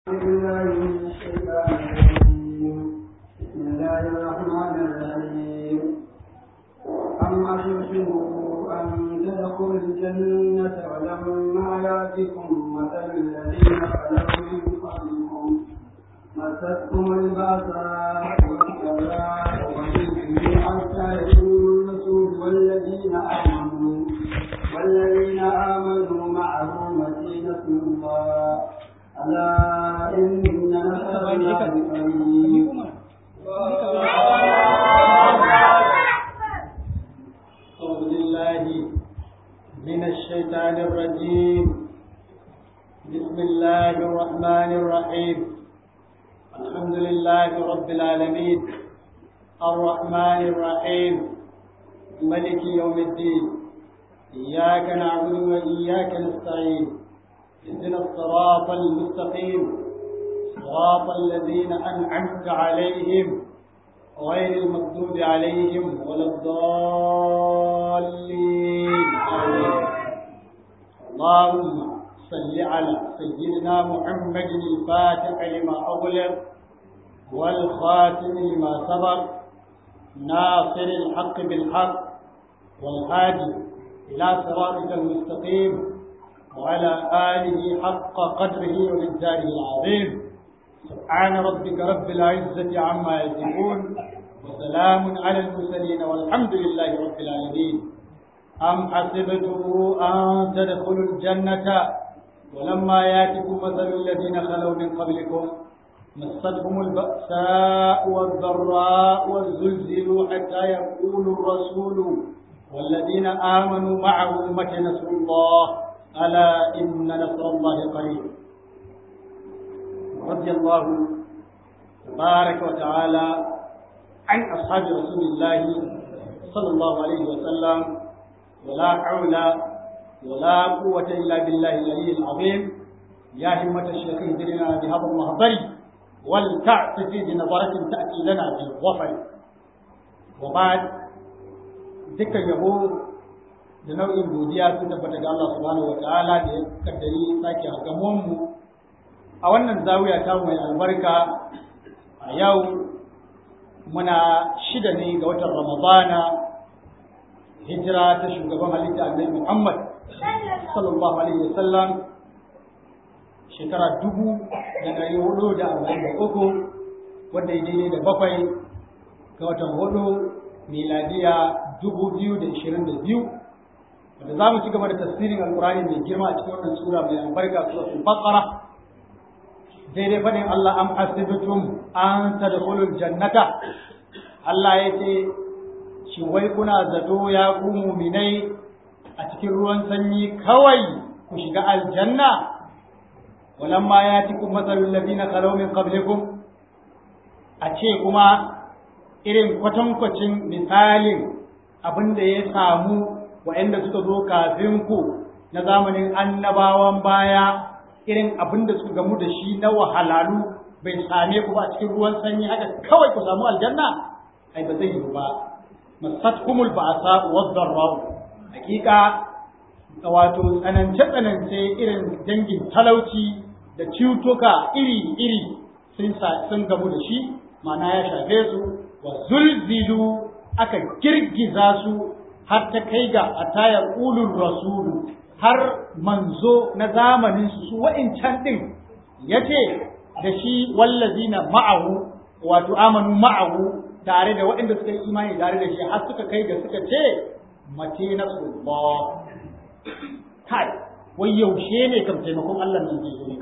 بالله من الشيطان الرجيم بسم الله الرحمن الرحيم أم حسبتم أن تدخلوا الجنة ولما يأتكم مثل الذين خلوا من قبلكم مستهم البأساء والضراء وزلزلوا حتى يقول الرسول والذين آمنوا والذين آمنوا معه متى نصر الله ألا إن نصر الله قريب أعوذ بالله من الشيطان الرجيم بسم الله الرحمن الرحيم الحمد لله رب العالمين الرحمن الرحيم ملك يوم الدين إياك نعبد وإياك نستعين اهدنا الصراط المستقيم صراط الذين أنعمت عليهم غير المغضوب عليهم ولا الضالين آمين اللهم صل على سيدنا محمد الفاتح لما أغلق والخاتم لما سبق ناصر الحق بالحق والهادي إلى صراطك المستقيم وعلى آله حق قدره ومقداره العظيم سبحان ربك رب العزة عما يصفون وسلام على المرسلين والحمد لله رب العالمين أم حسبتم أن تدخلوا الجنة ولما ياتكم مثل الذين خلوا من قبلكم مستهم البأساء والضراء والزلزلوا حتى يقول الرسول والذين آمنوا معه متى نصر الله ألا إن نصر الله قريب رضي الله تبارك وتعالى عن أصحاب رسول الله صلى الله عليه وسلم ولا حول ولا قوة إلا بالله العلي العظيم يا همة الشيخ اهدنا بهذا المهضر ولتعتفي بنظرة تأتي لنا بالظفر وبعد ذكر يهود da nau'in godiya sun tabbata ga Allah subhanahu wa ta'ala da ya kaddari sake hagamon mu a wannan zawiya ta mai albarka a yau muna shida ne ga watan ramadana hijira ta shugaban halitta annabi Muhammad sallallahu alaihi wasallam shekara dubu da ɗari hudu da arba'in da uku wanda ya daidai da bakwai ga watan hudu miladiya dubu biyu da ishirin da biyu wanda za mu ci gaba da tafsirin alkurani mai girma a cikin wannan sura mai albarka suratul baqara daidai faɗin Allah am hasibtum an tadkhulul jannata Allah ya ce shi wai kuna zato ya ku muminai a cikin ruwan sanyi kawai ku shiga aljanna walamma yatikum mathalul ladina khalaw min qablikum a ce kuma irin kwatankwacin misalin abin da ya samu waɗanda suka zo kafin ku na zamanin annabawan baya irin abin da suka gamu da shi na wahalalu bai same ku ba a cikin ruwan sanyi haka kawai ku samu aljanna ai ba zai yi ba masatkumul ba'sa wa dharra hakika wato tsanance tsanance irin dangin talauci da cutuka iri iri sun sun gamu da shi ma'ana ya shafe su wa zulzilu aka girgiza su har ta kai ga ataya qulur rasulu har manzo na zamanin su su wa'incan din yace da shi wallazina ma'ahu wato amanu ma'ahu tare da waɗanda suka yi imani tare da shi har suka kai ga suka ce mace na Allah kai wai yaushe ne kam taimakon Allah nan zai zo ne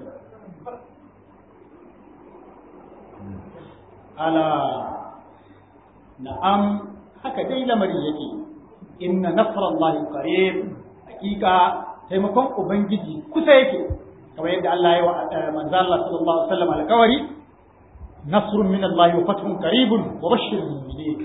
ala na'am haka dai lamari yake inna nasrallahi qarib hakika taimakon ubangiji kusa yake kamar yadda Allah ya wa manzo Allah sallallahu alaihi wasallam alƙawari nasrun min Allah wa fathun qaribun wa bashshiril mu'minin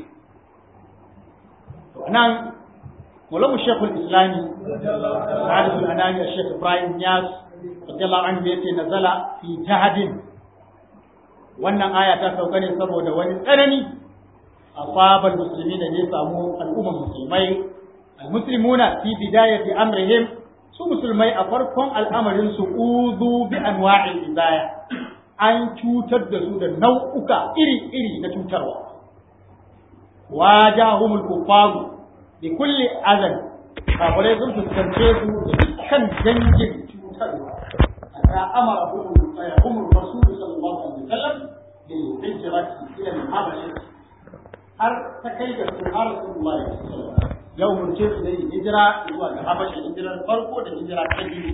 to anan Maulana Sheikhul Islami Sa'adul Anani Sheikh Ibrahim Niyas radiyallahu anhu yace nazala fi jahadin wannan aya ta sauka ne saboda wani tsanani asabal muslimin da ya samu al'ummar musulmai al-muslimuna fi bidayati amrihim su musulmai a farkon al'amarin su uzu bi anwa'il izaya an cutar da su da nau'uka iri-iri na cutarwa wajahumul kuffaru bi kulli azan kafirai sun fuskance su da dukkan dangin cutarwa hatta amara humul rasul sallallahu alaihi wasallam bil hijrati ila al-habasha har ta kai ga su har rasulullahi sallallahu alaihi wasallam ya umurce su da yin hijira zuwa ga habasha hijirar farko da hijira ta biyu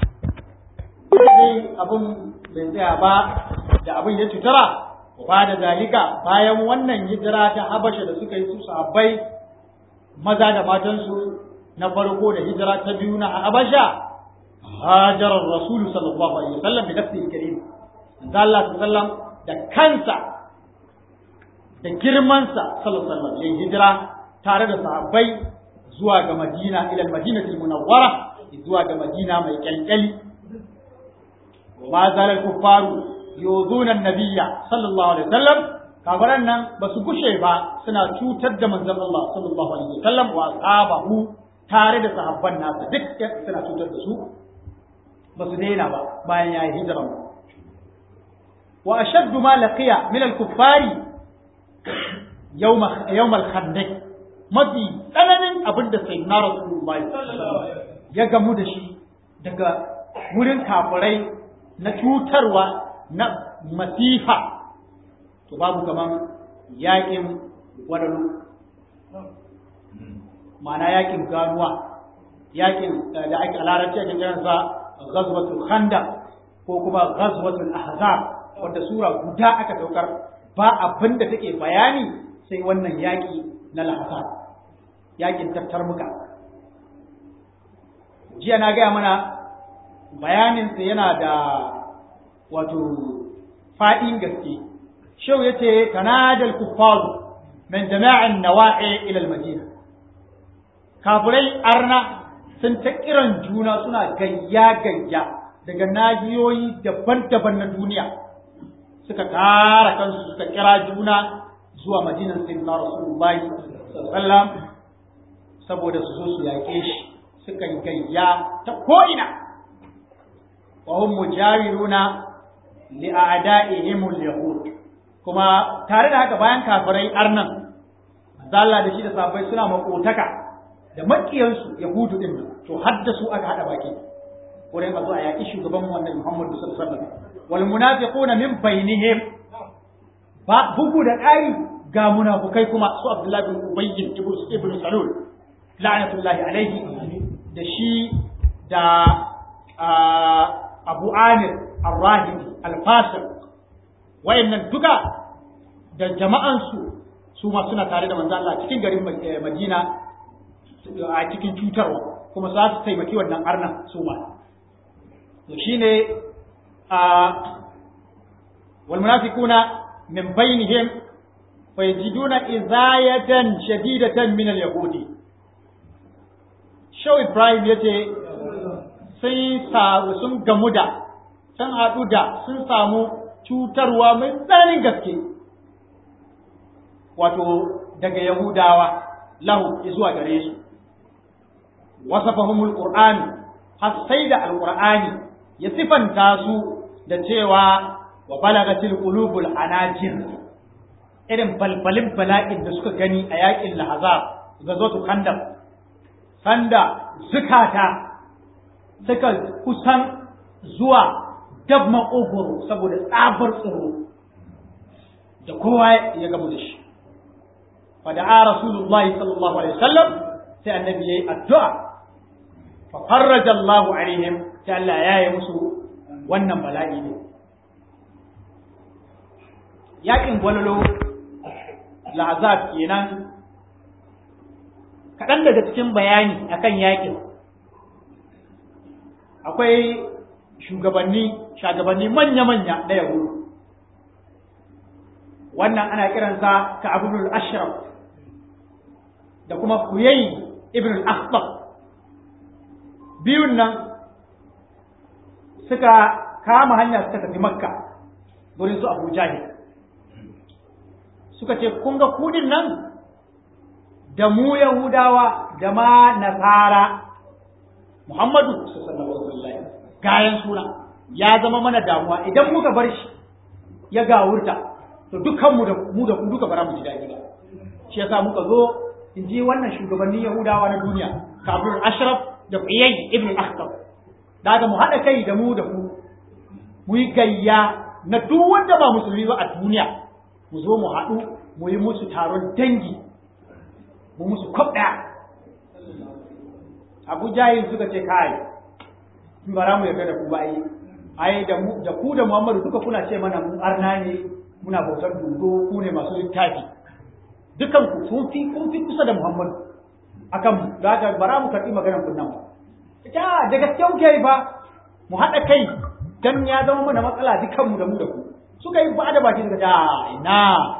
sai abun bai tsaya ba da abin ya cutara ba da zalika bayan wannan hijira ta habasha da suka yi su sahabbai maza da matansu na farko da hijira ta biyu na habasha hajarar rasul sallallahu alaihi wasallam bi nafsihi karim manzo Allah sallallahu da kansa da girmansa sallallahu alaihi wasallam ya hijira tare da sahabbai zuwa ga Madina ila Madinatul Munawwara zuwa ga Madina mai kyankyali wa ma zalal kuffaru yuzuna an-nabiyya sallallahu alaihi wasallam kafiran nan ba su gushe ba suna cutar da manzon Allah sallallahu alaihi wasallam wa ashabahu tare da sahabban nasa duk suna cutar da su ba su daina ba bayan ya yi hijira wa ashaddu ma laqiya min al-kuffari yawm yawm al-khandaq mafi tsananin abin da sayyidina rasulullahi ya gamu da shi daga wurin kafirai na cutarwa na masifa to babu kaman yakin wadalu ma'ana yakin ganuwa yakin da ake larabci ake kiransa ghazwatul khandaq ko kuma ghazwatul ahzab wanda sura guda aka daukar ba abin da take bayani sai wannan yaki na lahasab yakin tattarmuka jiya na gaya mana bayaninsa yana da wato fa'in gaske shau ya ce tanadal kuffaru min jama'in nawa'i ila madina kafirai arna sun ta kiran juna suna gayya gayya daga nahiyoyi daban-daban na duniya suka kara kansu suka kira juna zuwa madinan sayyidina rasulullahi sallallahu saboda su zo su yaƙe shi suka gayya ta ko'ina wa hum mujawiruna li a'da'ihim al-yahud kuma tare da haka bayan kafirai arnan Allah da shi da sahabbai suna makotaka da makiyansu yahudu din to haddasu aka hada baki wurin a zo a yaƙi shugaban wannan Muhammad sallallahu alaihi wasallam wal munafiquna min bainihim ba bugu da ƙari ga munafukai kuma su Abdullahi bin Ubay ibn Salul la'natullahi alaihi da shi da Abu Amir Ar-Rahib Al-Fasir wayannan duka da jama'ansu su ma suna tare da manzo Allah cikin garin Madina a cikin cutarwa kuma za su taimaki wannan arnan su ma to shine a wal munafiquna min bainihim fa yajiduna izayatan shadidatan min al yahudi Shau Ibrahim yace sun samu sun gamu da sun haɗu da sun samu cutarwa mai tsananin gaske wato daga Yahudawa lahu zuwa gare su wasafahumul qur'an har sai da alqur'ani ya sifanta su da cewa wa balagatil qulubul anajir irin balbalin bala'in da suka gani a yakin lahazab gazotu khandaq sanda zukata suka kusan zuwa dab maƙogoro saboda tsabar tsoro da kowa ya gamu da shi fada'a rasulullahi sallallahu alaihi wasallam sai annabi yayi addu'a fa farraja Allahu alaihim sai Allah ya yi musu wannan bala'i ne yakin gwalolo la'azab kenan kaɗan daga cikin bayani akan yakin akwai shugabanni shugabanni manya-manya na yahudu wannan ana kiransa ka abubul ashraf da kuma kuyayi ibn al-akhbar biyun nan suka kama hanya suka tafi makka gurin su abu jahil suka ce kun ga kudin nan da mu yahudawa da ma nasara muhammadu sallallahu alaihi gayan suna ya zama mana damuwa idan muka bar shi ya gawurta to dukkan mu da mu da ku duka bara mu ji daɗi ba shi yasa muka zo in ji wannan shugabannin Yahudawa na duniya kafin Ashraf da Uyay ibn Akhtab daga mu haɗa kai da mu da ku mu yi gayya na duk wanda ba musulmi ba a duniya mu zo mu haɗu mu yi musu taron dangi mu musu kwab ɗaya abu jahil suka ce kai in bara mu yarda da ku ba ai ai da mu da ku da muhammadu duka kuna ce mana mun arna ne muna bautar dodo ku ne masu littafi dukan ku kun fi kun fi kusa da muhammadu akan mu da haka bara mu karɓi maganar kun nan ba ta da gaske muke yi ba mu haɗa kai dan ya zama mana matsala dukan mu da mu da ku suka yi ba da baki suka ta ina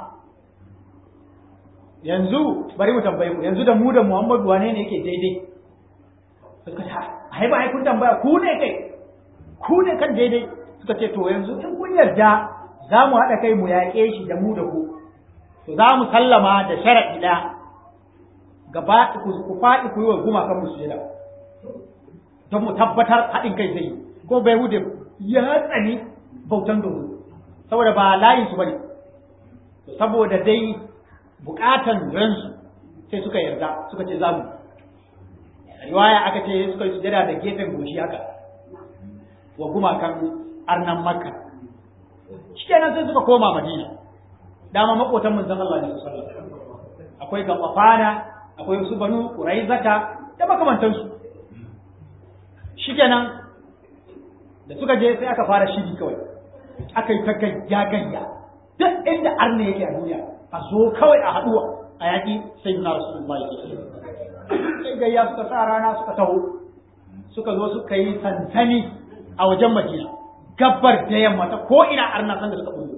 yanzu bari mu tambaye ku yanzu da mu da Muhammadu wane ne yake daidai suka ce ai ba ai kun tambaya ku ne kai ku ne kan daidai suka ce to yanzu in kun yarda za mu haɗa kai mu yaƙe shi da mu da ku to za mu sallama da sharaɗi ɗaya gaba ku faɗi ku yi wa gumakan mu sujada don mu tabbatar haɗin kai zai ko bai hude ya tsani bautan dodo saboda ba layin su bane saboda dai bukatan ransu sai suka yarda suka ce zamu riwaya aka ce suka yi sujada da gefen goshi haka wa gumakan arnan makka shikenan sai suka koma madina dama makotan manzon Allah ne sallallahu alaihi wasallam akwai gabafana akwai su banu quraizata da makamantansu shikenan da suka je sai aka fara shiri kawai aka yi ta gayya gayya duk inda arna yake a duniya a zo kawai a haɗuwa a yaƙi sai na rasulullahi sai gayya suka sa rana suka taho suka zo suka yi sansani a wajen madina gabbar da yamma ta ko ina arna san da suka bullo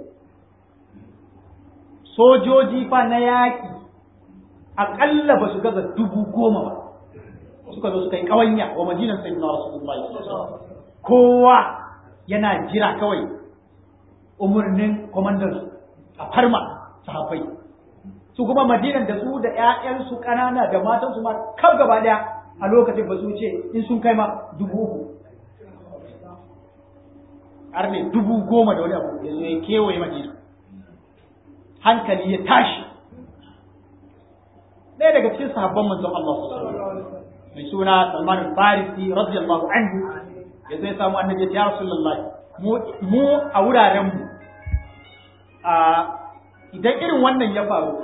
sojoji fa na yaƙi aƙalla ba su gaza dubu goma ba suka zo suka yi ƙawanya wa madinan sai na rasulullahi kowa yana jira kawai umarnin kwamandan a farma sahabbai su kuma madinan da su da ƴaƴansu ƙanana da matansu ma kaf gaba ɗaya a lokacin ba su ce in sun kai ma dubu uku har ne dubu goma da wani abu ya zo ya kewaye madina hankali ya tashi ɗaya daga cikin sahabban manzon Allah mai suna Salman al-Farisi radiyallahu anhu ya zai samu annabi ya Rasulullahi mu a wuraren mu a idan irin wannan ya faru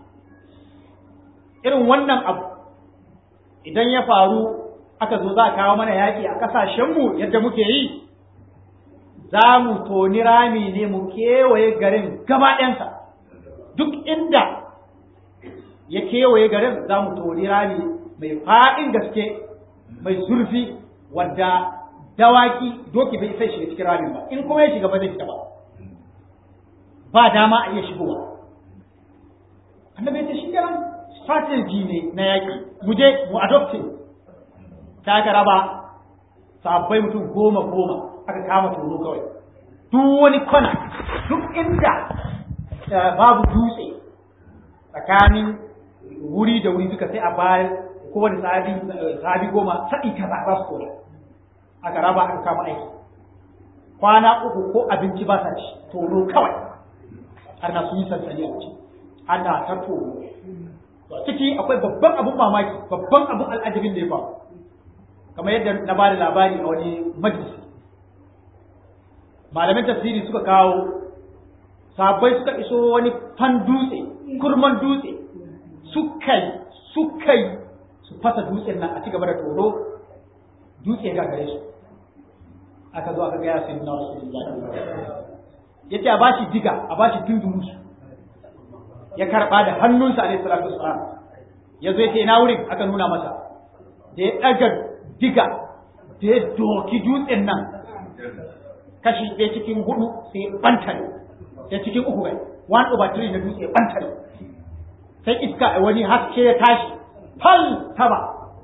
irin wannan abu idan ya faru aka zo za a kawo mana yaƙi a ƙasashenmu yadda muke yi za mu toni rami ne mu kewaye garin gaba ɗansa duk inda ya kewaye garin za mu toni rami mai faɗin gaske mai zurfi wadda dawaki doki bai sai shiga cikin ramin ba in kuma ya shiga ba zai fita ba ba dama a iya shigowa annabi ya ce shi kenan strategy ne na yaƙi mu je mu adopte ta aka raba sabbai mutum goma goma aka kama tono kawai duk wani kwana duk inda babu dutse tsakanin wuri da wuri suka sai a bayan kowane sahabi sahabi goma sa'i kaza za su kora aka raba aka kama aiki kwana uku ko abinci ba sa ci tono kawai har na sun yi sansani a ciki ana ta tono to ciki akwai babban abun mamaki babban abun al'ajabin da ya faru kamar yadda na ba da labari a wani majalisi malamin tafsiri suka kawo sabai suka iso wani fan dutse kurman dutse suka suka su fasa dutsen nan a ci gaba da toro dutse ga gare su aka zo aka gaya sai na rasulullahi yace a bashi diga a bashi dunduru ya karba da hannunsa alaihi salatu wassalam ya zo yace ina wurin aka nuna masa da ya daga diga da ya doki dutsen nan kashi ɗaya cikin hudu sai bantare sai cikin uku bai one over three na dutse bantare sai iska wani haske ya tashi fal sama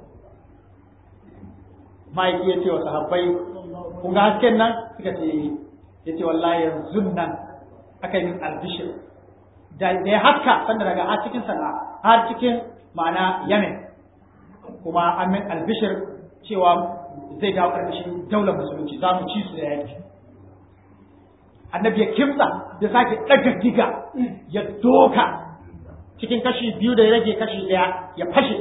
ma'aiki ya ce wa sahabbai kun ga hasken nan suka ce ya ce wallahi yanzu nan aka yi min albishir da ya haska sanda daga har cikin sana har cikin ma'ana yamen kuma an min albishir cewa zai dawo ƙarƙashin daular musulunci za mu ci su da yaki annabi ya kimsa ya sake ɗaga diga ya doka cikin kashi biyu da ya rage kashi ɗaya ya fashe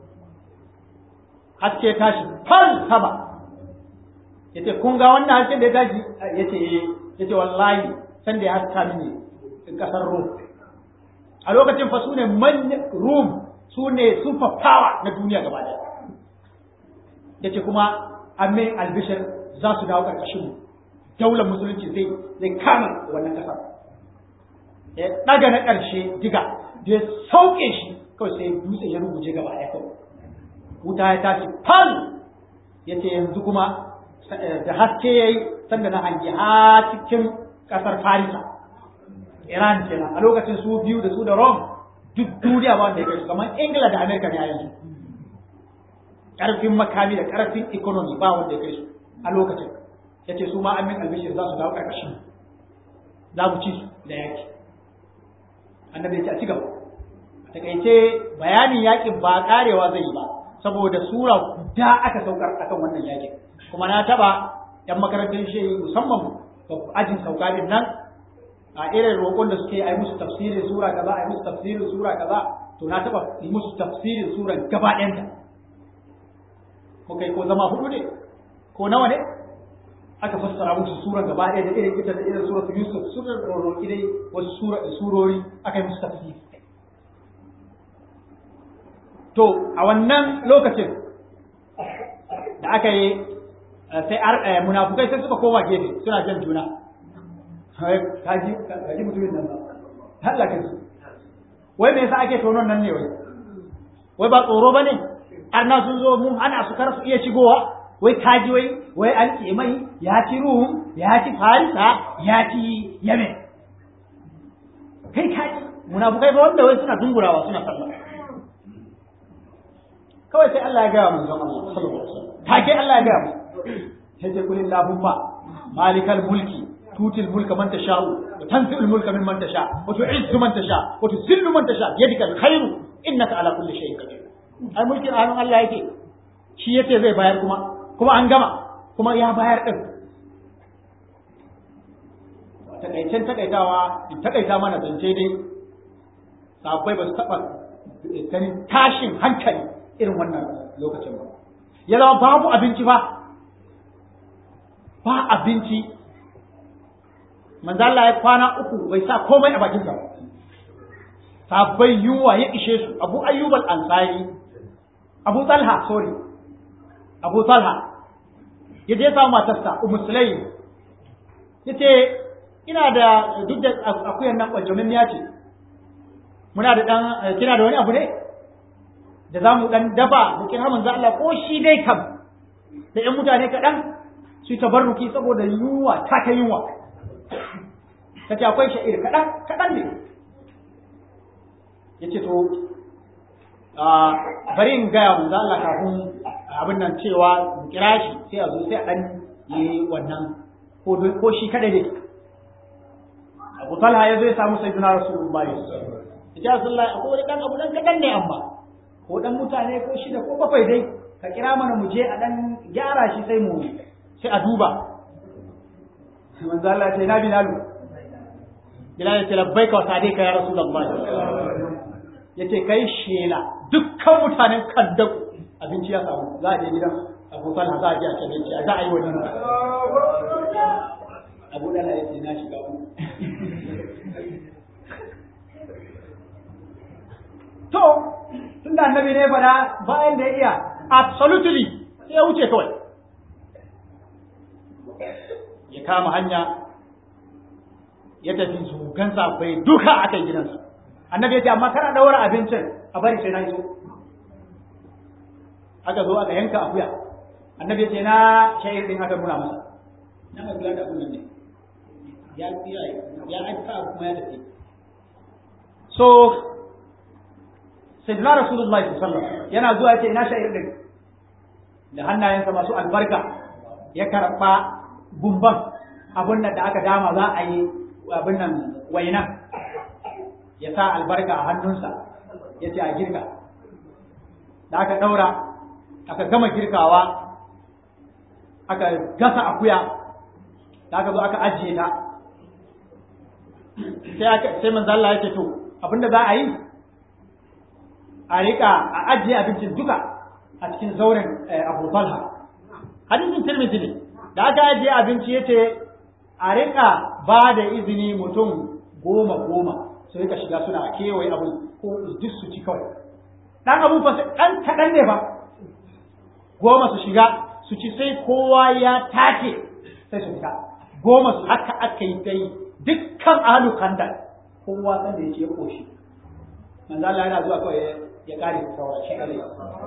haske tashi fal sama ya ce kun ga wannan haske da ya tashi ya ce ya ce wallahi san da ya haska mini ƙasar rum a lokacin fa su ne manyan rum su ne super power na duniya gaba ɗaya ya ce kuma amin albishir za su dawo ƙarƙashin mu daular musulunci zai zai kama wannan ƙasar ya ɗaga na ƙarshe diga da ya sauke shi kawai sai dutse ya ruguje gaba ɗaya kawai wuta ya tashi fal ya ce yanzu kuma da haske ya yi sanda na hangi ha cikin ƙasar farisa iran kenan a lokacin su biyu da su da rome duk duniya ba wanda ya kai su kamar ingila da amerika ne a yanzu ƙarfin makami da ƙarfin economy ba wanda ya kai su a lokacin ya ce su ma amin albishir za su dawo ƙarƙashin za mu ci su da yaƙi annabi ya ce a ci gaba a takaice bayanin yaƙin ba ƙarewa zai yi ba saboda sura guda aka saukar akan wannan yaƙin kuma na taɓa ‘yan makarantar shi musamman ajin sauka din nan a irin roƙon da suke yi musu tafsirin sura kaza a yi musu tafsirin sura kaza to na taɓa yi musu tafsirin sura gaba ɗayanta ko kai ko zama hudu ne ko nawa ne aka fassara musu sura gaba ɗaya da irin ita da irin sura Yusuf sura roƙi dai wasu sura surori aka yi musu tafsiri to a wannan lokacin da aka yi sai munafukai sai suka koma gefe suna jan juna kaji kaji mutumin nan ba Allah ka ji wai me yasa ake tonon nan ne wai wai ba tsoro bane arna sun zo mun ana su kar su iya shigowa wai kaji wai wai an ce mai ya ci ruhun ya ci farisa ya ci yemen kai kaji munafukai ba wanda wai suna dungurawa suna sallah kawai sai Allah ya gaya manzon Allah sallallahu alaihi wasallam take Allah ya gaya mu sai ce kulil lahumma malikal mulki tutil mulka man tasha'u wa tanzi'ul mulka mimman tasha wa tu'izzu man tasha wa tuzillu man tasha biyadika alkhairu innaka ala kulli shay'in qadir ai mulkin a hannun Allah yake shi yace zai bayar kuma kuma an gama kuma ya bayar din takaicen takaitawa in takaita mana zance dai sabai ba su taɓa ganin tashin hankali irin wannan lokacin ba ya zama babu abinci ba ba abinci manzo Allah ya kwana uku bai sa komai a bakinsa ba sabai yunwa ya ishe su abu ayyub al-ansari abu talha sorry abu talha ya je samu matarsa ummu sulaim yace ina da duk da akuyan nan kwajomin ya ce muna da dan kina da wani abu ne da za mu dan dafa mu kira manzo Allah ko shi dai kam da ƴan mutane kaɗan su tabarruki saboda yunwa ta ta yunwa kace akwai sha'ir kaɗan kaɗan ne yace to a bari in gaya manzo Allah kafin abin nan cewa mu kira shi sai a zo sai a dan yi wannan ko ko shi kada ne Abu Talha ya zo ya samu sayyidina Rasulullahi ya Rasulullahi akwai wani dan abu dan kaɗan ne amma ko dan mutane ko shida ko bakwai dai ka kira mana mu je a dan gyara shi sai mu sai a duba manzo Allah ce na bilalu bilal ce labbaika wa sadiqa ya rasulullah yace kai shela dukkan mutanen kaddau abinci ya samu za a je gidan Abu Talha za a je a ce abinci za a yi wannan Abu Dala yace na shiga ku to tunda annabi ne fada bayan da ya iya absolutely sai ya wuce kawai ya kama hanya ya tafi zugan bai duka a kan gidansa annabi ya ce amma kana daura abincin a bari sai na iso aka zo aka yanka akuya annabi ya ce na shayar din aka nuna masa na mai kula da abin nan ne ya ya ya aika kuma ya tafi so sayyidina rasulullahi sallallahu alaihi wasallam yana zuwa ya ce ina shayar din da hannayensa masu albarka ya karɓa gumban abin da aka dama za a yi abin nan waina ya sa albarka a hannunsa ya ce a girka da aka ɗaura aka gama girkawa aka gasa akuya da aka zo aka ajiye ta sai aka sai manzo Allah ya ce to abinda za a yi a rika a ajiye abincin duka a cikin zauren Abu Talha hadisin Tirmidhi ne da aka ajiye abinci yace a rika ba da izini mutum goma goma su rika shiga suna kewaye abu ko duk su ci kawai dan abun fa dan kadan ne ba goma su shiga su ci sai kowa ya take sai su fita goma su haka aka yi dai dukkan ahlu kandal kowa san da yake ya koshi manzo Allah yana zuwa kawai ya kare saura shi kare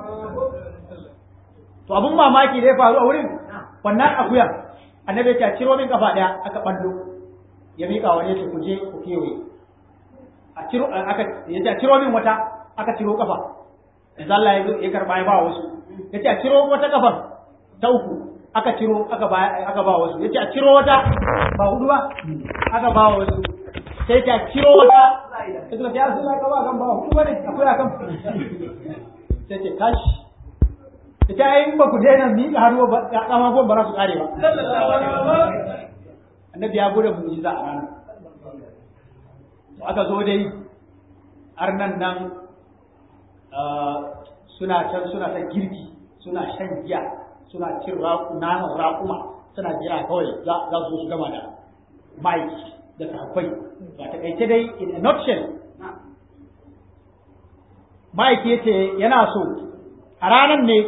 to abun mamaki da ya faru a wurin wannan akuya annabi ya ce ciro min kafa daya aka ballo ya mika wani ya ku je ku kewaye a ciro aka ya ce ciro min wata aka ciro kafa manzo Allah ya ya karba ya ba wasu ya ce a ciro wata kafar ta uku aka ciro aka ba aka ba wasu yace a ciro wata ba hudu ba aka ba wasu sai ta ciro wata sai ta ya sun ka ba kan ba hudu bane akwai akan sai ce tashi ita ai ba ku daina mi ka haruwa ba kama ko ba za su kare ba annabi ya gode mu'jiza a ranar to aka zo dai har nan nan suna can suna ta girki suna shan giya suna cin naman raƙuma suna jira kawai za su su gama da mike da sahabbai ba ta kaice dai in a nutshell mike ya ce yana so a ranar ne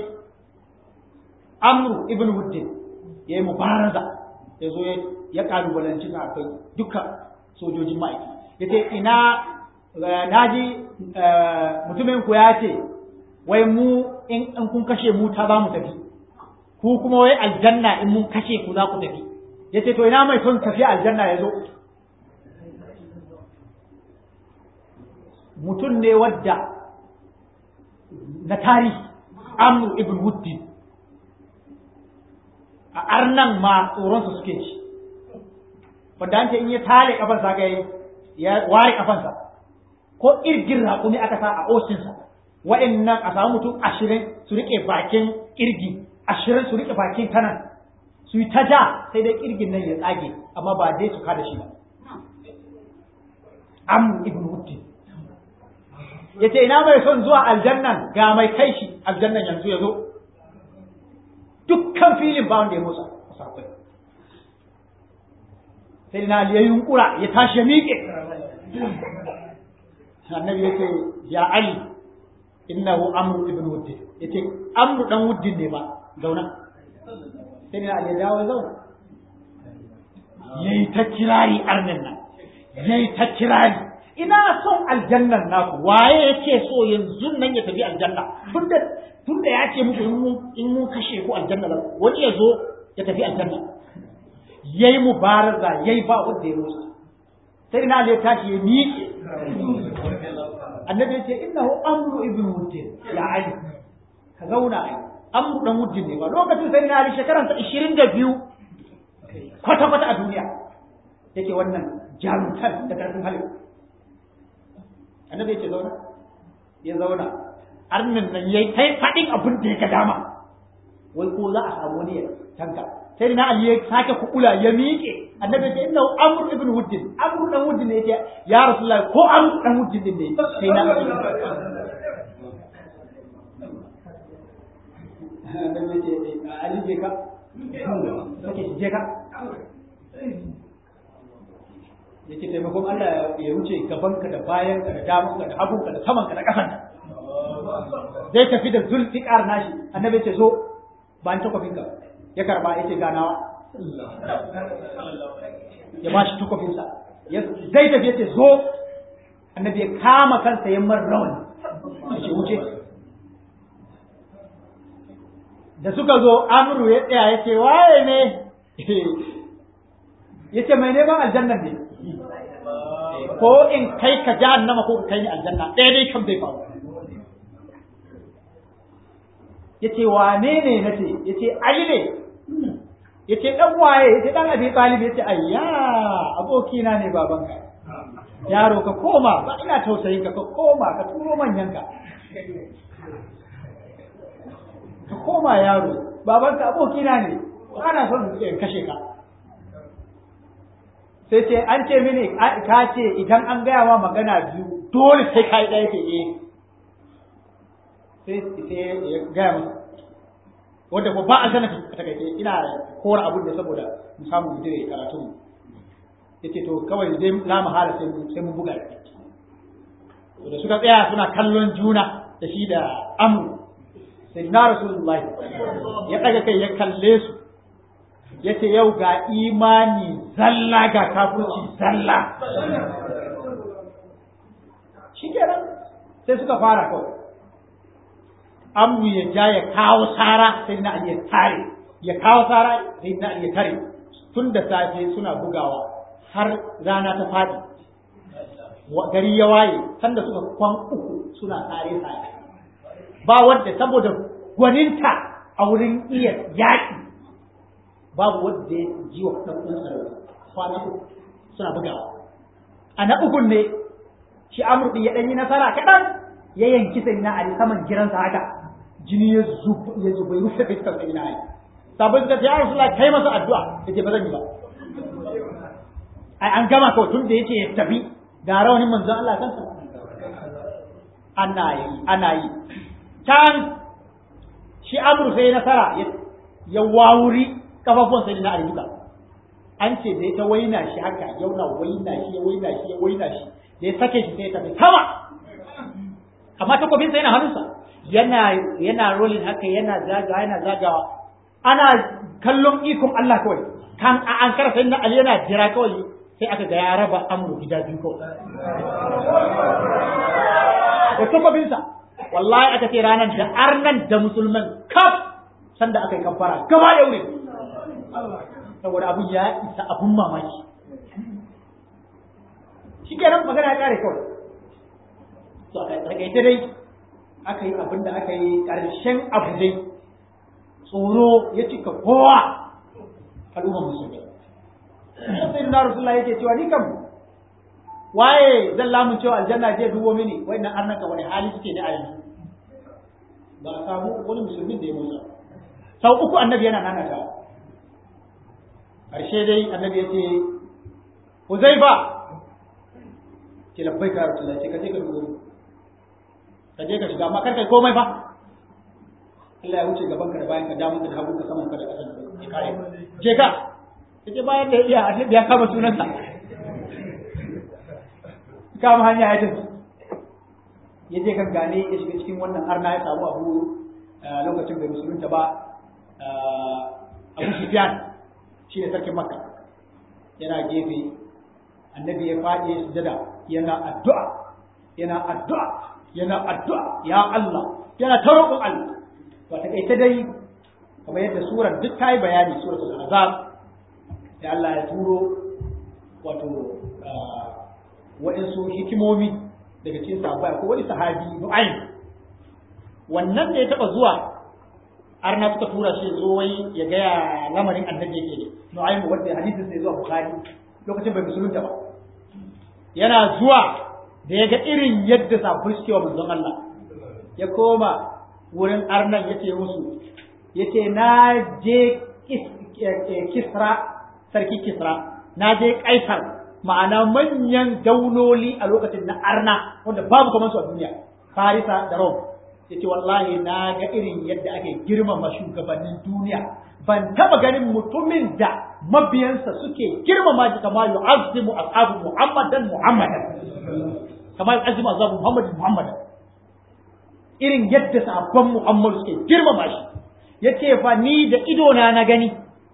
amru ibn wuddin ya yi mubaraza ya zo ya kalubalanci sahabbai duka sojojin mike ya ce ina naji mutumin ku ya ce wai mu in kun kashe mu ta za mu tafi ku kuma wai aljanna in mun kashe ku za ku tafi ya ce to ina mai son tafiya aljanna ya zo mutum ne wadda na tarihi amru ibn wuddin a arnan ma tsoronsa suke ci wanda an ce in ya tale kafansa ga ya ware kafansa ko irgin raƙumi aka sa a oshinsa wa'annan a samu mutum ashirin su riƙe bakin kirgi ashirin su riƙe bakin kanan su yi ta ja sai dai kirgin nan ya tsage amma ba dai su kada shi ba am ibn wutti ya ce ina mai son zuwa aljannan ga mai kai shi aljannan yanzu ya zo dukkan filin ba wanda ya motsa sai na ya yunkura ya tashi ya miƙe annabi ya ce ya ali innahu amru ibn wuddin yace amru dan wuddin ne ba zauna sai ne ya dawo zauna yayi ta kirari arnin nan yayi ta kirari ina son aljannan naku waye yake so yanzu nan ya tafi aljanna tunda tunda ya ce muku in mun in mun kashe ku aljanna ba wani ya zo ya tafi aljanna yayi mubaraza yayi ba wanda ya musa sai na ya tashi ya miƙe annabi ce innahu amru ibn wuddin ya ali ka zauna ai amru dan wuddin ne ba lokacin sai na ali shekaran ta 22 kwata kwata a duniya yake wannan jarumtar da karfin hali annabi ce zauna ya zauna arnin nan yayi kai fadin abin da yake dama wai ko za a samu ne tanka sai na ali ya sake kukula ya miƙe annabi ce innahu amru ibn wuddin amru dan wuddin ne yake ya rasulullah ko amru dan wuddin din ne sai na annabi ce ali je ka kake je ka yace taimakon Allah ya wuce gabanka da bayanka da damanka da hagunka da samanka da kafanka zai tafi da zulfiqar nashi annabi ce so ba an takwafinka ya karba ya ce ganawa ya ba shi tukofinsa zai tafi ya ce zo annabi ya kama kansa ya mar rawan ya ce wuce da suka zo amru ya tsaya ya ce waye ne ya ce mai neman aljannan ne ko in kai ka jahannama ko kai ni aljanna ɗaya dai kam zai faru ya ce wane ne na ce ya ce ali ne ya ce ɗan waye ya ce ɗan abi talib ya ce ayya abokina ne babanka yaro ka koma ba ina tausayin ka ka koma ka turo manyanka ka koma yaro babanka abokina ne ana son in kashe ka sai ce an ce mini ka ce idan an gaya ma magana biyu dole sai ka yi ɗaya ke eh sai sai ya gaya masa wanda ko ba a sana ka takaice ina kora abun da saboda mu samu mu dire karatu mu yace to kawai dai la mahala sai mu sai mu buga da suka tsaya suna kallon juna da shi da amru sai na rasulullahi ya daga kai ya kalle su yace yau ga imani zalla ga kafirci zalla shikenan sai suka fara kawai amru ya ja ya kawo sara sai na ya tare ya kawo sara sai na ya tare tun da safe suna bugawa har rana ta fadi gari ya waye sanda suka kwan uku suna tare tare ba wanda saboda gwaninta a wurin iya yaƙi babu wanda ya ji wa ɗan ɗansa da kwana uku suna bugawa a na ukun ne shi amurɗi ya ɗan yi nasara kaɗan ya yanki sai na ali saman giransa haka jini ya zuba ya zuba rufe fiskar sai na ali sabon suka ce ya rasu kai masa addu'a yace ba zan yi ba ai an gama kawai tun da yace ya tafi ga rawanin manzon Allah kansa ana yi ana yi can shi amur sai nasara ya wawuri kafafuwan sai na ali duka an ce da ta waina shi haka yauna waina shi ya waina shi ya waina shi da ya sake shi sai ya tafi sama amma takobin sa yana hannunsa yana yana rolling haka yana zagawa yana zagawa ana kallon ikon Allah kawai kan a an karasa na Ali yana jira kawai sai aka ga ya raba amru gida biyu kawai da takobin sa wallahi aka ce ranar da arnan da musulman kaf sanda aka yi kafara gaba da wuri saboda abun ya isa abun mamaki shi kenan magana ya kare kawai to a takaice dai aka yi abin da aka yi ƙarshen abu dai tsoro ya cika kowa al'ummar musulmi sai na rasulullah yake cewa ni kam waye zan lamun cewa aljanna je dubo mini wannan arnan ka wani hali suke ne a yanzu ba a samu wani musulmin da ya musa sau uku annabi yana nanata ƙarshe dai annabi ya ce Huzaifa ce labbai ka rasulullah ce ka je ka dubo ka je ka shiga amma kar kai komai fa Allah ya wuce gaban ka da bayan ka damun ka da hagun ka saman ka da kasan ya kare je ka kaje bayan da iya annabi ya kama sunansa kama hanya ya tafi ya je kan gane ya shiga cikin wannan arna ya samu abu lokacin bai musulunta ba Abu Sufyan shi ne sarkin Makka yana gefe annabi ya faɗi ya sujada yana addu'a yana addu'a yana addu'a ya Allah yana ta roƙon Allah to ta kai dai kamar yadda surar duk ta yi bayani suratul azab sai Allah ya turo wato waɗansu hikimomi daga cikin sahabbai ko wani sahabi Nu'aym wannan da ya taɓa zuwa arna suka tura shi zo wai ya gaya lamarin annabi yake ne Nu'aym wanda hadisin sai zuwa Bukhari lokacin bai musulunta ba yana zuwa da ya ga irin yadda sabbin suke wa manzon Allah ya koma wurin arnan ya ce musu ya ce na je kisra sarki kisra na je kaisar ma'ana manyan daunoli a lokacin na arna wanda babu kamar su a duniya farisa da rom ya ce wallahi na ga irin yadda ake girmama shugabannin duniya ban taba ganin mutumin da mabiyansa suke girmama shi kamar yu'azzimu ashabu muhammadan muhammadan kamar azumi azabu Muhammad Muhammad irin yadda sahabban Muhammad suke girmama shi yace fa ni da ido na na gani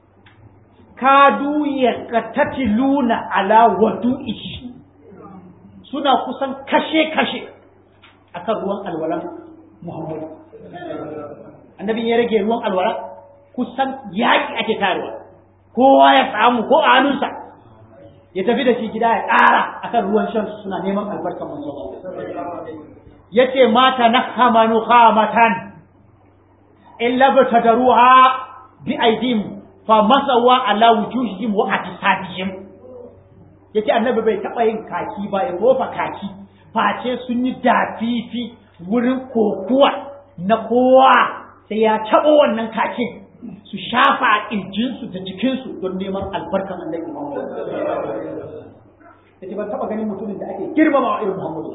kadu yaqtatiluna ala wadu'ihi suna kusan kashe kashe akan ruwan alwala Muhammad annabi ya rage ruwan alwala kusan yaki ake tarewa kowa ya samu ko a hannunsa ya tafi da shi gida ya ƙara akan ruwan shan suna neman albarkar manzo yace mata nahama nukhamatan illa batadaruha bi aidim fa masawa ala wujuhihim wa atisadihim yace annabi bai taba yin kaki ba ya kofa kaki face sun yi dafifi wurin kokuwa na kowa sai ya taɓo wannan kakin su shafa a ƙirjinsu da jikinsu don neman albarkan annabi Muhammad. Yace ban taɓa ganin mutumin da ake girmama irin Muhammadu.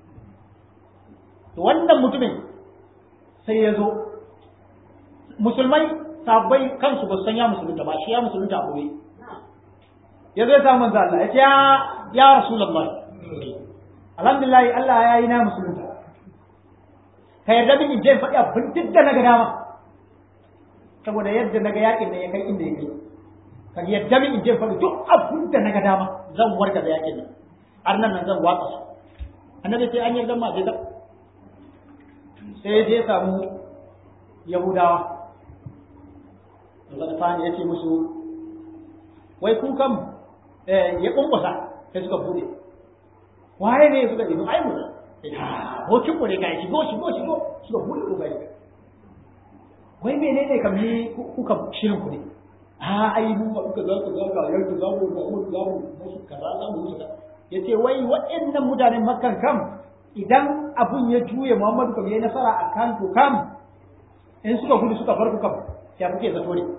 To wannan mutumin sai ya zo musulmai sabbai kansu ba su san ya musulunta ba shi ya musulunta a boye. Ya zo ya samu manzo Allah ya ce ya ya Rasulullah. Alhamdulillah Allah ya yi na musulunta. Ka yarda min in je faɗi abin duk da na ga dama. saboda yadda naga yakin da ya kai inda ya kai ka yadda min in je faɗi duk abin da naga dama zan warka da yakin nan har nan nan zan watsa su annabi sai an yarda ma je da sai je samu yahudawa Allah ta ya ce musu wai ku kam ya kunkusa sai suka bude waye ne suka yi ai mu ko kin ko ne kai shigo shigo shigo suka bude ko gai wai menene kam ni kuka shirin ku ne a ai mu ba kuka za ku za ka yarda za mu da mu za mu musu kaza za mu musu yace wai waɗannan mutanen makkan kam idan abun ya juye Muhammadu kam yayi nasara a kan ku kam in suka gudu suka bar ku kam ya kuke zato ne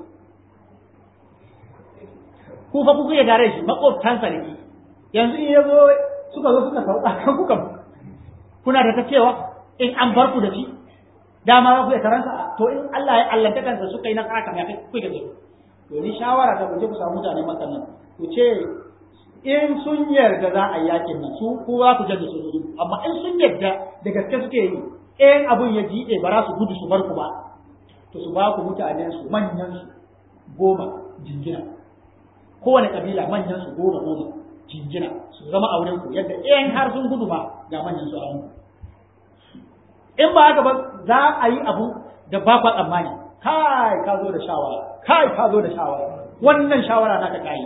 ku fa ku kuke tare shi makwabtansa ne yanzu in yazo suka zo suka sauka kan ku kam kuna da ta cewa in an bar ku da shi dama ba ku da taransa to in Allah ya allanta kansa suka yi nasara kam ya kai ku da to ni shawara ta ku je ku samu mutane makan nan ku ce in sun yarda za a yakin nan su ko za ku janye sojoji amma in sun yarda da gaske suke yi in abun ya jiɗe ba za su gudu su bar ku ba to su ba ku mutanen su manyan su goma jingina kowane kabila manyan su goma goma jingina su zama a wurin ku yadda in har sun gudu ba ga manyan su a hannu in ba haka ba za a yi abu da ba kwa tsammani kai ka zo da shawara kai ka zo da shawara wannan shawara naka kai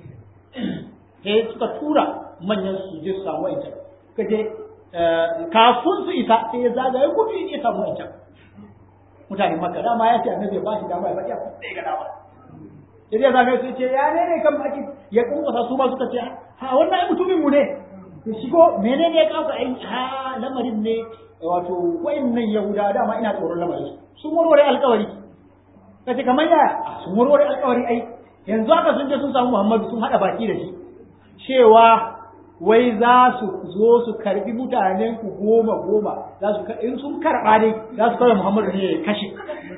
sai suka tura manyan su je su samu wancan ka je kafin su isa sai ya zagaye gudu ya samu wancan mutanen makka dama ya ce annabi ya ba shi dama ya faɗi abin da ya ga dama sai ya zagaye su ce ya ne ne kan baki ya kunkusa su ma suka ce ha wannan ai mutumin mu ne to shigo menene ya kawo ai ha lamarin ne wato wayannan yahuda dama ina tsoron lamarin su sun warware alƙawari kace kamar ya sun warware alƙawari ai yanzu haka sun je sun samu Muhammadu sun hada baki da shi cewa wai za su zo su karbi mutanen ku goma goma za su in sun karba ne za su kawai Muhammadu ne ya kashe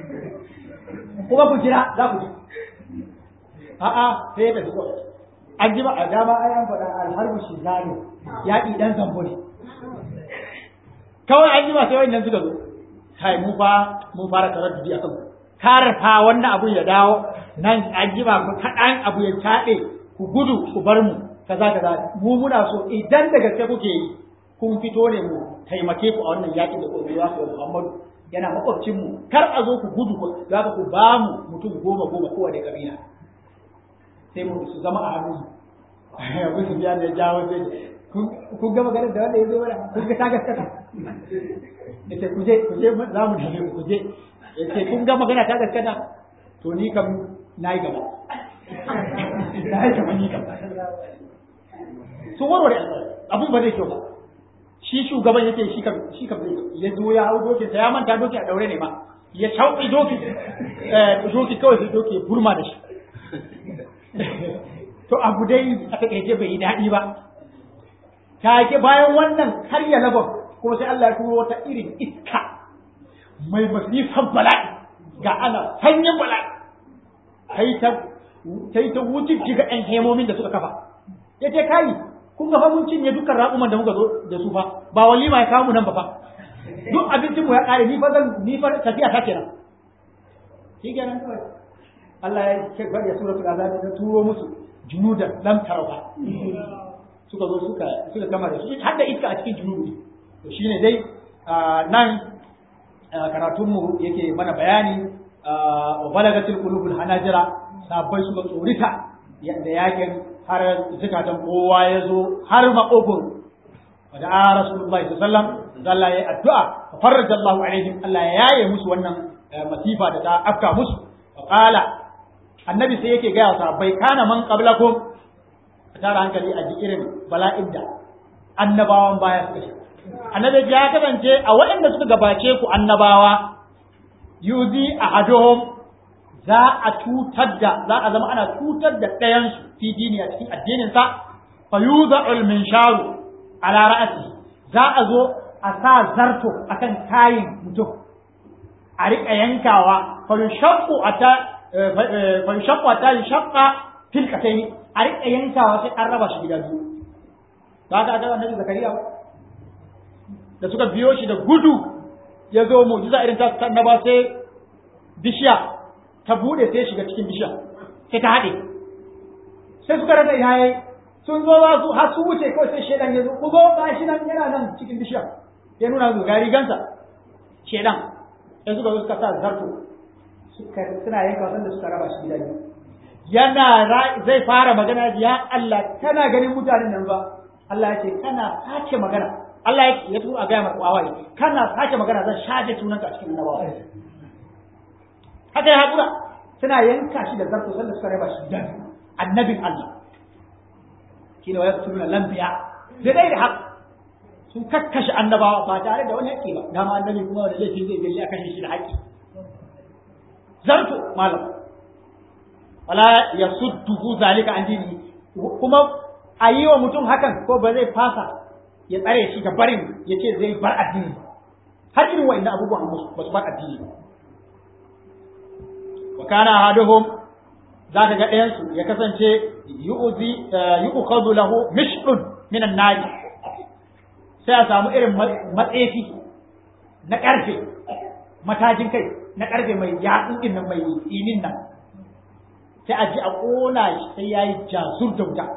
kuma ku jira za ku ji a'a sai da zuwa an ji ba a dama ai an faɗa alharbu shi zane yaƙi dan zambo ne kawai an ji ba sai wannan suka zo kai mu fa mun fara taraddudi akan karfa wannan abu ya dawo nan an ji ba kaɗan abu ya caɗe ku gudu ku bar mu kaza kaza mu muna so idan da gaske kuke yi kun fito ne mu taimake ku a wannan yaƙin da kuma ya ku Muhammadu yana makwabcin mu kar a zo ku gudu ku za ku ba mu mutum goma goma kowane kabila sai mu su zama a hannun mu abu su biya da jawo sai kun ga maganar da wanda ya zo mana kun ga ta gaskata yace ku je ku je za mu dame ku je yace kun ga magana ta gaskata to ni kam nayi gaba nayi gaba ni kam sun warware abun ba zai kyau ba shi shugaban yake shi kam shi kam zai ya zo ya hau dokin sa ya manta doki a daure ne ma ya shauki doki eh doki kawai sai doki burma da shi to abu dai a takaice bai yi daɗi ba take bayan wannan har ya labar kuma sai Allah ya turo wata irin iska mai masifan bala'i ga ana sanyin bala'i sai ta sai ta wuce ga ɗan hemomin da suka kafa ya ce kai kun ga fa mun cinye dukkan raƙuman da muka zo da su fa ba walima ya kawo mu nan ba fa duk abincin mu ya ƙare ni fa zan ni fa tafiya ta kenan shi kenan kawai Allah ya ce bari ya suratul azab ta turo musu junudan lam tarawa suka zo suka suka gama da su har da iska a cikin junubi to shine dai nan karatun mu yake mana bayani wa balagatil qulubul hanajira sabai suka tsorita da yakin har zukatan kowa ya zo har maƙofin wadda a rasulullahi sallam zalla ya addu'a fa farraja Allahu alaihim Allah ya yaye musu wannan masifa da ta afka musu wa qala annabi sai yake gaya sahabbai kana man qablakum tara hankali a ji irin bala'in da annabawan baya suka shi annabi ya kasance a waɗanda suka gabace ku annabawa yuzi ahaduhum za a cutar da za a zama ana cutar da ɗayan su fi dini a cikin addinin sa fa yuza'ul minsharu ala ra'ati za a zo a sa zarto akan kayin mutum a riƙa yankawa fa yushaqqu ata fa yushaqqu ata yushaqqa fil qatayn a riƙa yankawa sai an raba shi gida biyu ba ka ga annabi zakariya da suka biyo shi da gudu ya zo mu'jiza irin ta annaba sai bishiya ta bude sai shiga cikin bishiya sai ta haɗe sai suka rasa ina yayi sun zo za su har su wuce kawai sai shedan ya zo ku zo ga shi nan yana nan cikin bishiya ya nuna su ga rigansa shedan sai suka zo suka sa zarto suka suna yanka wasan da suka raba shi gida biyu yana zai fara magana ya Allah kana ganin mutanen nan ba Allah ya ce kana sace magana Allah ya turo a gaya maka wawaye kana sace magana zan shafe sunanka a cikin annabawa haka ya haƙura suna yanka shi da zarto sanda suka raba shi dan annabin Allah shine wa yaqtuluna lambiya da dai da haka sun kakkashe annabawa ba tare da wani haƙƙi ba dama annabi kuma wanda laifi zai gani a kashe shi da haƙƙi zarto malam wala yasudduhu zalika an dini kuma a yi wa mutum hakan ko ba zai fasa ya tsare shi ga barin ya ce zai bar addini har irin wa'in abubuwan ba su bar addini ba wa kana ahaduhum za ka ga ɗayansu ya kasance yu'zi yu'khadhu lahu mish'un min an-nar sai a samu irin matsefi na ƙarfe matajin kai na ƙarfe mai yatsun din nan mai tsinin nan sai a ji a ƙona shi sai yayi jazur da wuta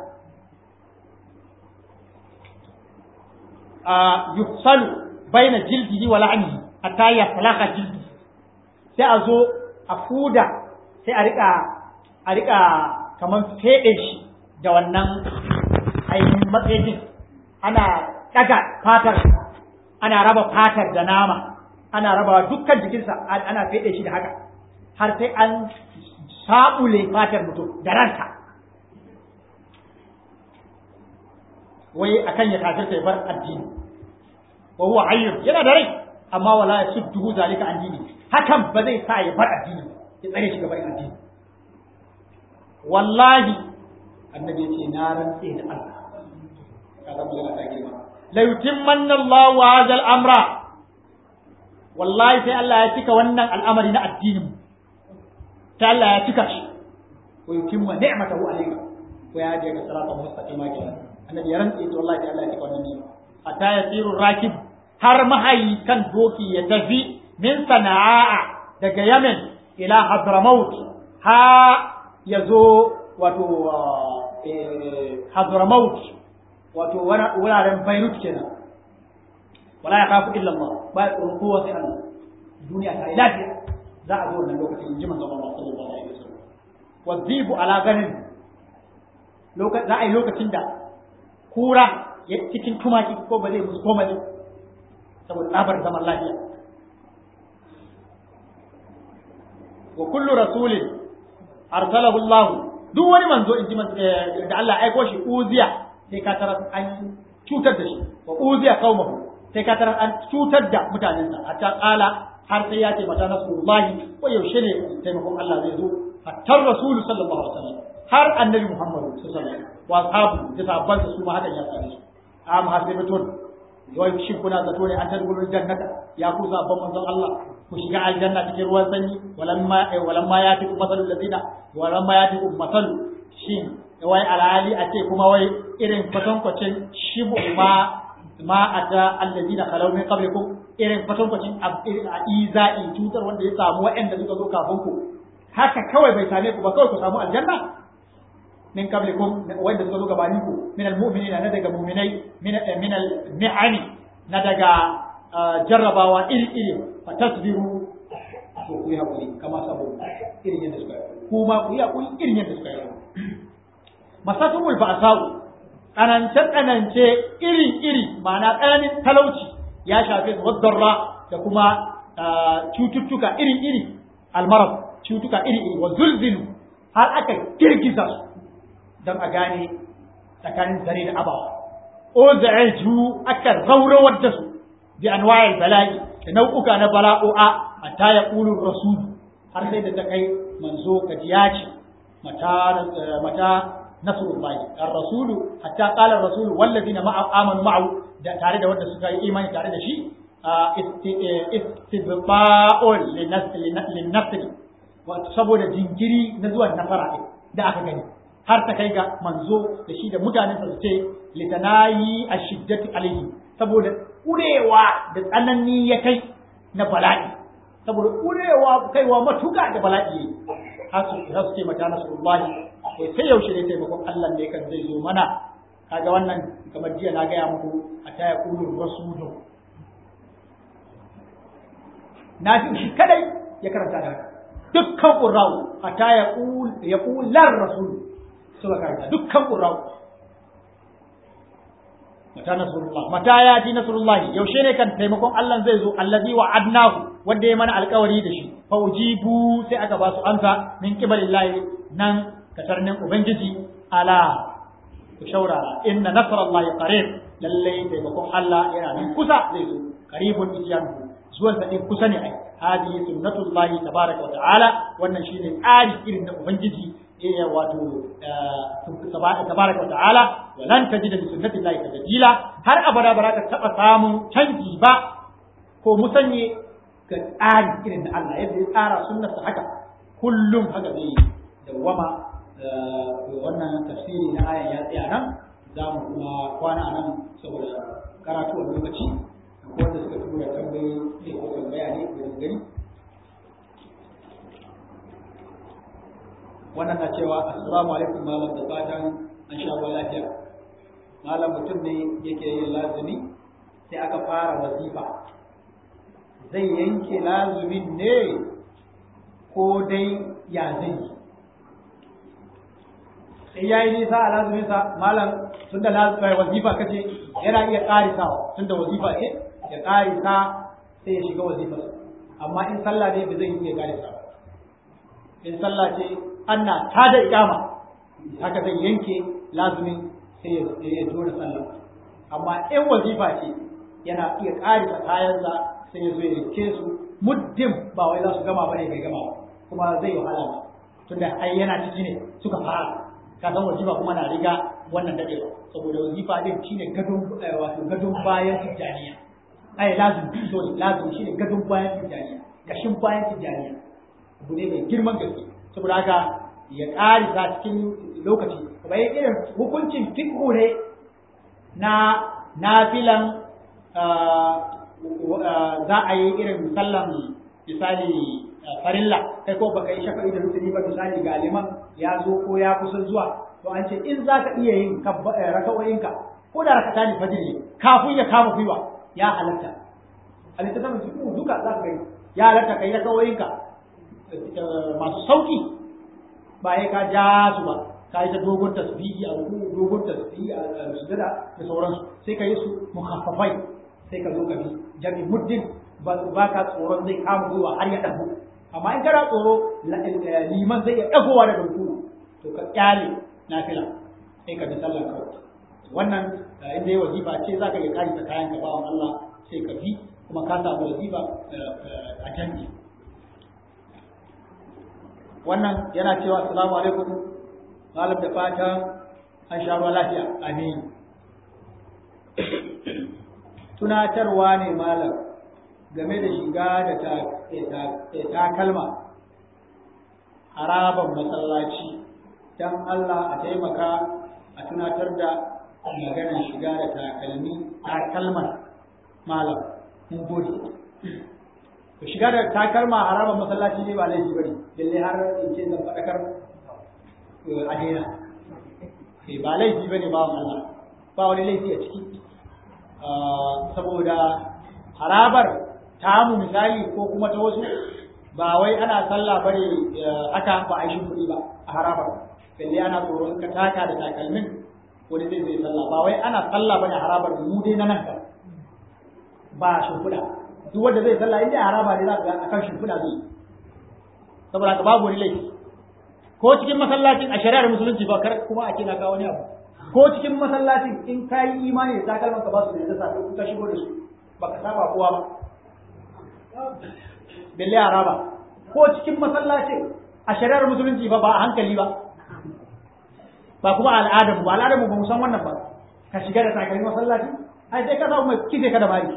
yufsalu baina jildihi wa la'nihi hatta yaslaha jildi sai a zo a fuda sai a rika a rika kaman fede shi da wannan ainihin matsayin ana daga fatar ana raba fatar da nama ana raba dukkan jikinsa ana fede shi da haka har sai an sabule fatar mutum da ranta wai akan ya kafirta ya bar addini wa huwa hayyun yana da rai amma wala yasudduhu zalika an dini hakan ba zai sa ya bar addini ya tsare shi gaban addini wallahi annabi ya ce na rantse da Allah kaga mu yana take ma la yutimmanna Allahu hadha al-amra wallahi sai Allah ya cika wannan al'amari na addinin ta Allah ya cika shi wa yutimma ni'matahu alayka wa ya ga salatu mustaqima kenan annabi ya rantse to wallahi sai Allah ya cika wannan ni'ima hatta yasiru rakib har mahayi kan doki ya tafi min sana'a daga Yemen ila Hadramaut ha ya zo wato Hadramaut wato wuraren Beirut kenan wala ya kafu illa Allah ba ya tsoron kowa sai Allah duniya ta yi lafiya za a zo wannan lokacin in ji manzon Allah sallallahu alaihi wasallam wazibu ala ganin za a yi lokacin da kura cikin tumaki ko ba zai musu komai saboda tsabar zaman lafiya wa kullu rasulin arsalahu Allah duk wani manzo in ji da Allah aiko shi uziya sai ka tarar an cutar da shi wa uziya qaumahu sai ka tarar an cutar da mutanensa hatta qala har sai ya ce mata nasrullahi ko yaushe ne taimakon Allah zai zo hatta rasulu sallallahu alaihi wasallam har annabi Muhammad sallallahu alaihi wasallam wa ashabu da sahabban su ma hakan ya same su am hasibatun wai shin kuna zato ne an tadgulul jannata ya ku sabon manzon Allah ku shiga aljanna cikin ruwan sanyi walamma walamma ya tiku masalul ladina walamma ya tiku masalu shin wai alali a ce kuma wai irin kwatankwacin shibu ma ma ata alladina khalaw min qablikum irin kwatankwacin a iza'i cutar wanda ya samu waɗanda suka zo kafin ku haka kawai bai same ku ba kawai ku samu aljanna min qablikum wanda suka zo gabanin ku min almu'minina na daga mu'minai min min al-ni'ami na daga jarrabawa iri iri fa tasbiru to ku yi hakuri kama sabo irin yadda suka yi kuma ku yi hakuri irin yadda suka yi masatumul ba'sa'u tsanance tsanance iri iri ma'ana tsananin talauci ya shafe su wadarra da kuma cututtuka iri iri almarab cututtuka iri iri wa zulzilu har aka girgiza su don a gane tsakanin zare da abawa o za'aju aka raurawar da su bi anwa'il bala'i da nau'uka na bala'o'a hatta ya qulu rasul har sai da ta kai manzo kajiya ce mata mata nasrullahi ar-rasulu hatta qala ar-rasulu wallazina ma'a amanu ma'ahu da tare da wanda suka yi imani tare da shi istibba'un lin-nasr saboda jinkiri na zuwan nasara ɗin da aka gani har ta kai ga manzo da shi da mutanen sa su ce litanayi ashiddati alaihi saboda kurewa da tsanani ya kai na bala'i saboda kurewa kaiwa matuka da bala'i har su su ce mata nasrullahi sai yaushe ne taimakon Allah ne kan zai zo mana kaga wannan kamar jiya na gaya muku a taya kulur rasulu na fi shi kadai ya karanta da haka dukkan qurra'u a taya kul ya kular rasul suka karanta dukkan qurra'u mata nasrullah mata ya ji nasrullah yaushe ne kan taimakon Allah zai zo allazi wa'adnahu wanda ya mana alkawari da shi fa ujibu sai aka ba su amsa min qibalillahi nan katarnin ubangiji ala ku shaurara inna nasrallahi qarib lalle taimakon Allah yana nan kusa zai zo qaribun isyanu zuwan sa din kusa ne ai hadi sunnatullahi tabaraka wa ta'ala wannan shine tsari irin na ubangiji eh wato tabaraka wa ta'ala wa lan tajida bi sunnatillahi tabdila har abada ba ka taba samun canji ba ko musanye ga tsari irin na Allah yadda ya tsara sunnarsa haka kullum haka zai dawwama wannan tafsiri na ayan ya tsaya nan za mu kuma kwana nan saboda karatu a lokaci ko wanda suka tura tambayoyi ne ko tambaya ne ko gani wannan na cewa assalamu alaikum malam da fatan an sha ruwa lafiya malam mutum ne yake yin lazumi sai aka fara wazifa zai yanke lazumin ne ko dai ya zai yi sai ya yi nisa a lazuminsa malam tun da wazifa kace yana iya ƙarisawa tun da wazifa ce ya ƙarisa sai ya shiga wazifa amma in sallah ne ba zai iya ƙarisa in sallah ce ana ta da ikama haka zai yanke lazumin sai ya zo da sallah amma in wazifa ce yana iya ƙarisa kayansa sai ya zo ya rike su muddin ba wai za su gama bane bai gama kuma zai wahala ba tunda ai yana ciki ne suka fara ka san wazifa kuma na riga wannan dadewa saboda wazifa din shine gadon wato gadon bayan tijaniya ai lazim sorry lazim shine gadon bayan tijaniya kashin bayan tijaniya abu ne mai girman gaske saboda haka ya ƙarisa cikin lokaci kamar irin hukuncin fiqhu ne na nafilan za a yi irin sallan misali farilla kai ko baka yi shafa'i da rukuni ba misali ga liman ya zo ko ya kusa zuwa to an ce in za ka iya yin raka'o'inka ko da rakata ne fajiri kafin ya kama gwiwa ya halatta a littattafin cikin duka za ka gani ya halatta kai raka'o'inka masu sauki ba ya ka ja su ba ka yi ta dogon tasbihi a ruku dogon tasbihi a sujada da sauransu sai ka yi su mukhaffafai sai ka zo ka bi jami muddin ba ka tsoron zai kama gwiwa har ya dago amma in kana tsoro liman zai iya dagowa daga ruku to ka kyale nafila sai ka bi sallar kawai wannan inda yi wazifa ce za ka iya kari ta kayan ka bawan Allah sai ka bi kuma ka samu wazifa a jami'i wannan yana cewa assalamu alaikum malam da fata an sha ruwa lafiya amin tunatarwa ne malam game da shiga da takalma haraban masallaci don Allah a taimaka a tunatar da maganar shiga da takalmi takalman malam mun gode to shiga da takalma haraban masallaci ne ba laifi bane lalle har in ce zan faɗakar a daina ba laifi bane ba Allah ba wani laifi a ciki saboda harabar tamu misali ko kuma ta wasu ba wai ana sallah bane haka ba a yi kuɗi ba a harabar balle ana tsoron ka taka da takalmin wani zai zai sallah ba wai ana sallah bane harabar mu dai na nan ka ba shimfiɗa duk wanda zai sallah inda haraba ne za ka ga akan shimfiɗa zai saboda ka babu wani laifi ko cikin masallacin a shari'ar musulunci ba kar kuma a ce na kawo wani abu ko cikin masallacin in ka yi imani da takalman ka ba su da yadda sa ka shigo da su ba ka saba kowa ba belle araba ko cikin masallacin a shari'ar musulunci ba ba a hankali ba ba kuma al'adar ba al'adar mu ba mu san wannan ba ka shiga da takalmi masallaci ai sai ka samu mai kife ka da mari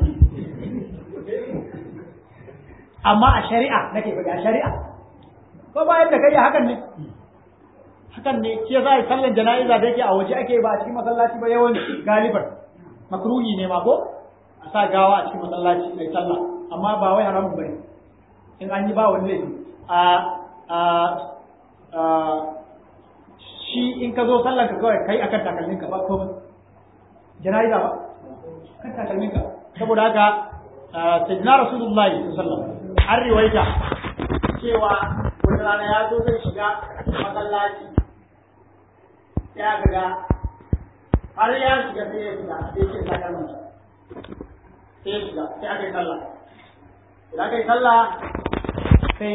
amma a shari'a nake faɗi a shari'a ko bayan da kai hakan ne hakan ne shi yasa sallan jana'iza da yake a waje ake ba a cikin masallaci ba yawanci galiban makruhi ne ma ko a sa gawa a cikin masallaci mai sallah amma ba wai haramun bane in an yi ba wani laifi a a a shi in ka zo sallan ka kawai kai akan takalmin ka ba komai jana'iza ba kan takalmin ka saboda haka sayyidina rasulullahi sallallahu alaihi wasallam an riwaita cewa wata rana ya zo zai shiga masallaci ya ga har ya shiga sai ya shiga sai ya shiga kalmar sai ya shiga sai aka yi sallah idan aka yi sallah sai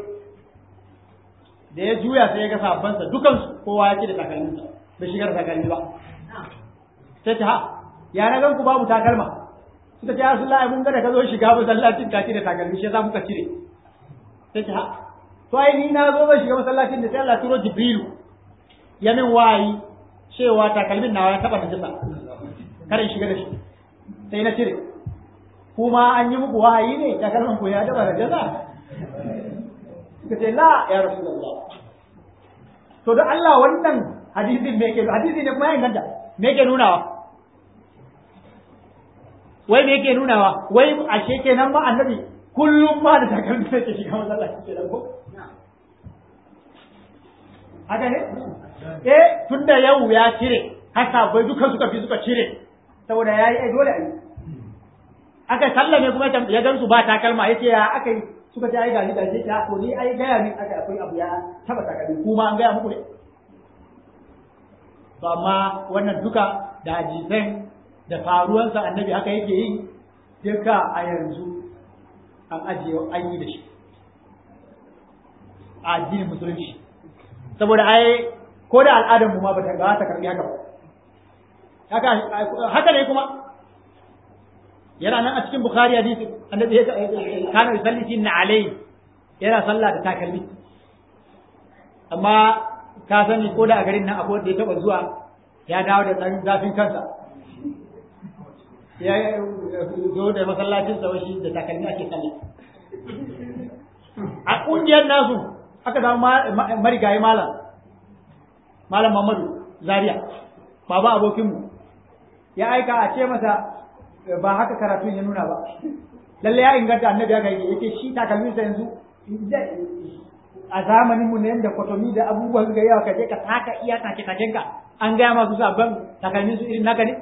da ya juya sai ya ga sabansa dukansu kowa ya ce da takalminsa bai shigar takalmi ba sai ta ha ya na gan ku babu takalma suka ce Rasulullahi mun ga da ka zo shiga masallacin ka ce da takalmi shi yasa muka cire sai ta ha to ai ni na zo zan shiga masallacin da sai Allah turo Jibrilu ya min wayi cewa takalmin nawa ya taba najasa kada in shiga da shi sai na cire kuma an yi muku wahayi ne takalmin ku ya taba najasa suka ce la ya Rasulullah to da Allah wannan hadisin me ke hadisi ne kuma ya inganta me ke nunawa wai me yake nunawa wai ashe kenan ba annabi kullum ma da takalmi sai ke shiga masallaci ke ko haka ne eh tunda yau ya cire haka bai duka suka fi suka cire saboda yayi ai dole ai aka sallame kuma ya gansu ba takalma yace ya aka yi suka ce ai gashi gashi ta to ni ai gaya min aka akwai abu ya taba takalmi kuma an gaya muku ne to amma wannan duka da hadisan da faruwansa annabi haka yake yi duka a yanzu an ajiye an yi da shi a addinin musulunci saboda ai ko da al'adar mu ma ba ta ga ta karbi haka ba haka haka ne kuma yana nan a cikin bukhari hadisi annabi ya kana yusalli fi alai yana sallah da takalmi amma ka sani ko da a garin nan akwai wanda ya taba zuwa ya dawo da dan zafin kansa ya zo da masallacin sa shi da takalmi ake sallah a kungiyar nasu aka samu marigayi malam malam Muhammadu Zaria baba abokinmu ya aika a ce masa ba haka karatun ya nuna ba lalle ya inganta annabi ya gaike yace shi takalmin sa yanzu a zamanin mu ne da kwatomi da abubuwan ga yawa kaje ka taka iya take taken ka an gaya masu sabon takalmin su irin naka ne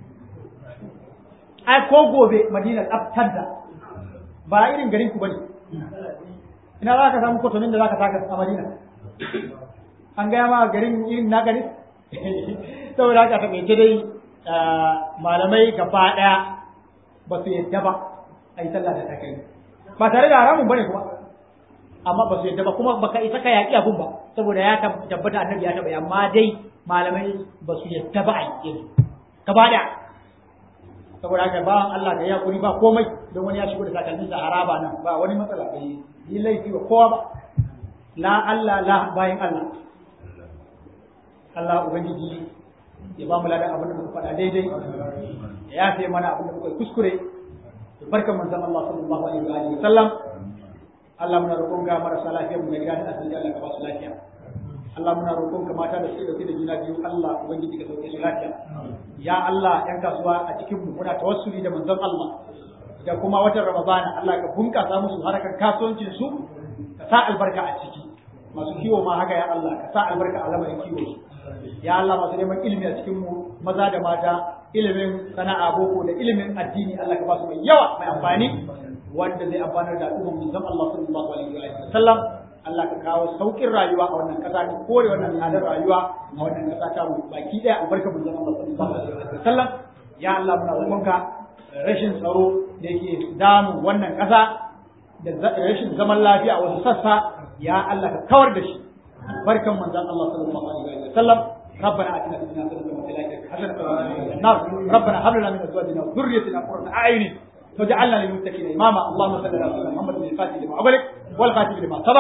ai ko gobe Madina tsaftar da ba irin garin ku bane ina za ka samu kwatomin da za ka taka a Madina an gaya ma garin irin naka ne saboda haka taƙaice dai malamai gaba ɗaya ba su yadda ba a yi sallah da takalmi ba tare da haramun bane kuma amma ba su yadda ba kuma baka isa ka yaƙi abun ba saboda ya tabbata annabi ya taɓa amma dai malamai ba su yadda ba a yi gaba ɗaya saboda haka bawan Allah da ya kuri ba komai don wani ya shigo da takalmin sa haraba nan ba wani matsala bai yi laifi wa kowa ba la Allah la bayan Allah Allah ubangiji ya ba mu ladan abin da muka faɗa daidai ya yafe mana abin da muka kuskure da barkan manzon Allah sallallahu alaihi wa alihi sallam Allah muna roƙon ga marasa lafiya mu gida da asibiti Allah ka ba su lafiya Allah muna roƙon ka mata da suke dauke da juna biyu Allah ubangiji ka sauke su lafiya ya Allah yan kasuwa a cikin mu muna tawassuli da manzon Allah da kuma watan Ramadana Allah ka bunkasa musu harkar kasuwancin su ka sa albarka a ciki masu kiwo ma haka ya Allah ka sa albarka a lamarin kiwo su ya Allah masu neman ilimi a cikin mu maza da mata ilimin sana'a boko da ilimin addini Allah ka ba su mai yawa mai amfani wanda zai amfanar da al'ummar mu zan Allah sallallahu alaihi wa sallam Allah ka kawo saukin rayuwa a wannan kasa ka kore wannan tsadar rayuwa a wannan kasa ta mu baki daya albarka mu zan Allah sallallahu alaihi wa sallam ya Allah muna roƙonka rashin tsaro da yake damu wannan kasa da rashin zaman lafiya a wasu sassa ya Allah ka kawar da shi barkan manzon Allah sallallahu alaihi wa sallam ربنا اتنا في الدنيا حسنه وفي الاخره حسنه وقنا عذاب النار ربنا هب لنا من ازواجنا وذريتنا قرة اعين واجعلنا للمتقين اماما اللهم صل على سيدنا محمد الفاتح لما أغلق والخاتم لما سبق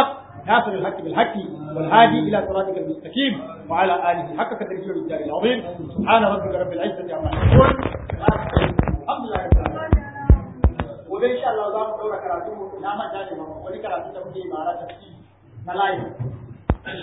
ناصر الحق بالحق والهادي إلى صراطك المستقيم وعلى آله حق قدره والجار العظيم سبحان ربك رب العزة عما يصفون الحمد لله رب العالمين gobe insha Allah za mu daura karatu na manta ne ba wani karatu da muke yi mara tafsiri na live